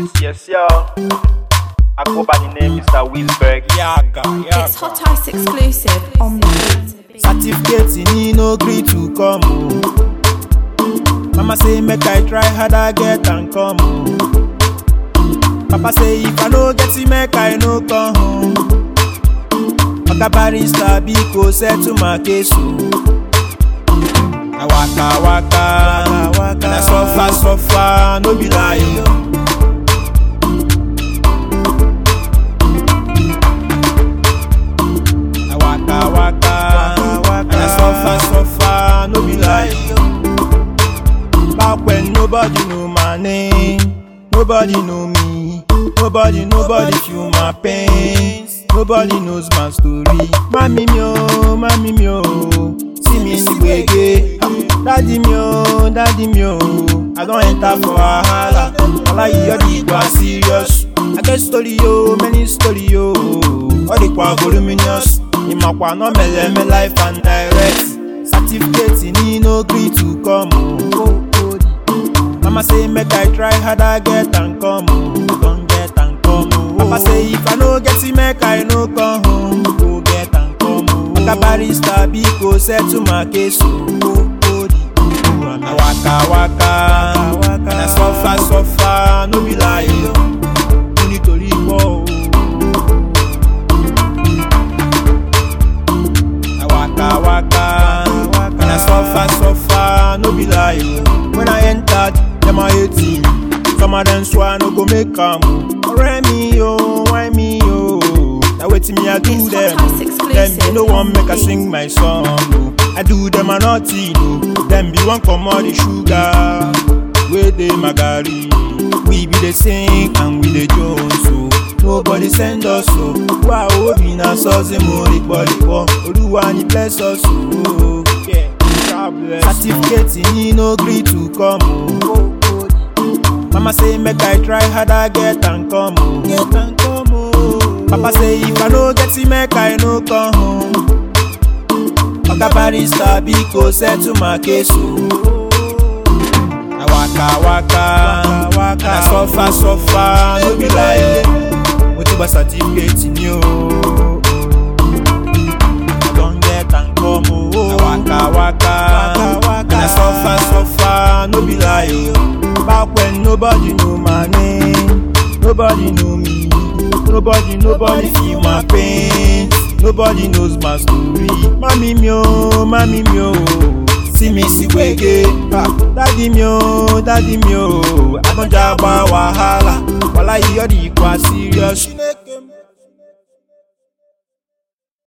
Yes, yo. I go by the name Mr. Wilberg. Yaga, It's Hot Ice exclusive on the beat. Certificate he no gree to come. oh. Mama say make I try harder get and come. oh. Papa say if I no get it make I no come home. Oga barrister biko settle my case o. I waka waka, and I suffer suffer no be lie o. I waka waka, and I suffer suffer no be lie o. Back when nobody know my name, nobody know me, nobody nobody feel my pains, nobody knows my story. Mami mi o, mami mi o, see me see gbege. Daddy mi o, daddy mi o, I don enter for wahala. Alayi all the gba serious. I get story yo, many story yo. All the kwa voluminous. Ìmọ̀pá náà mẹ̀lẹ́mẹ̀ life and direct. Certificate ní no gree to come o. Mama say make I try harder get and come o. Don get and come o. Papa say if I no get it make I no come home. Go get and come o. Oga barrister biko settle my case o. I waka waka, and I suffer suffer no be lie o. Mo nítorí pọ̀ o. I waka waka, and I suffer suffer no be lie o. When I entered, dem a hate me. Some of them swear no go make am o. Ọ̀rẹ́ mi o, why me o? Na wetin me I do It's them. Hot Ice exclusive. Dem be no wan make I sing my song o. I do them a nothing o. Dem be wan comot the sugar wey dey my garri. We be dey sing and we dey jones o. Nobody send us o. Wá obi na sọ́ọ̀sì mo rí pọ̀lìpọ̀. Olúwa ni bless us o. Yeah. God bless. Certificate ní no gree to come o. Mama say make I try harder get and come o. Get and come o. Papa say if I no get it make I no come home. Oga barrister biko settle my case o. I waka waka, and I suffer suffer no be lie o. Mo ti gba certificate ni o. I don get and come o. I waka waka, and I suffer suffer no be lie o. Back when nobody know my name, nobody know me, nobody nobody feel my pain, nobody knows my story. Mami mi o, mami mi o. See me see gbege, ah, daddy mi o, daddy mi o. Àtọ̀jà gba wàhálà, wàhálà yìí ọ̀dì ikọ̀ serious.